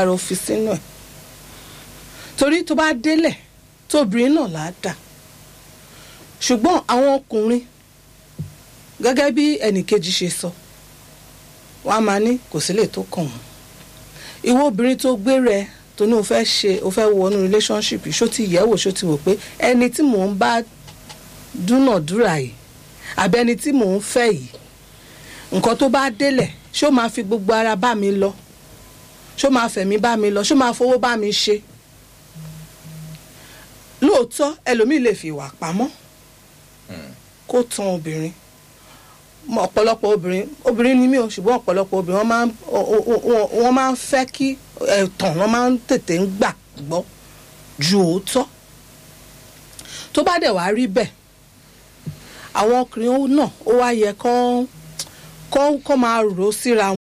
lára ó fi sínú ẹ̀ torí tó bá délẹ̀ tóbìnrin náà là á dà ṣùgbọ́n àwọn ọkùnrin gẹ́gẹ́ bí ẹnìkejì ṣe sọ wọ́n á máa ní kò sí lè tó kàn wọ́n ìwọ obìnrin tó gbé rẹ tó ní o fẹ́ ṣe o fẹ́ wọnú relationship yìí ṣó ti yẹ̀ wò ṣó ti wò pé ẹni tí mò ń bá dúnàdúrà yìí àbí ẹni tí mò ń fẹ́ yìí nǹkan tó bá délẹ̀ ṣó máa fi gbogbo ara bá mi lọ ṣó máa fẹ̀mí bá mi lọ ṣó máa fowó bá mi ṣe lóòótọ́ ẹlòmíì lè fi ìwà pamọ́ kó tan obìnrin mọ ọ̀pọ̀lọpọ̀ obìnrin obìnrin ni mí o ṣùgbọ́n ọ̀pọ̀lọpọ̀ obìnrin wọ́n máa ń wọ́n máa ń fẹ́ kí ẹ̀tàn wọ́n máa ń tètè ń gbà gbọ́ ju òótọ́ tó bá dẹ̀ wá rí bẹ́ẹ̀ àwọn ọkùnrin náà ó wá yẹ kán kán kán máa rò ó síra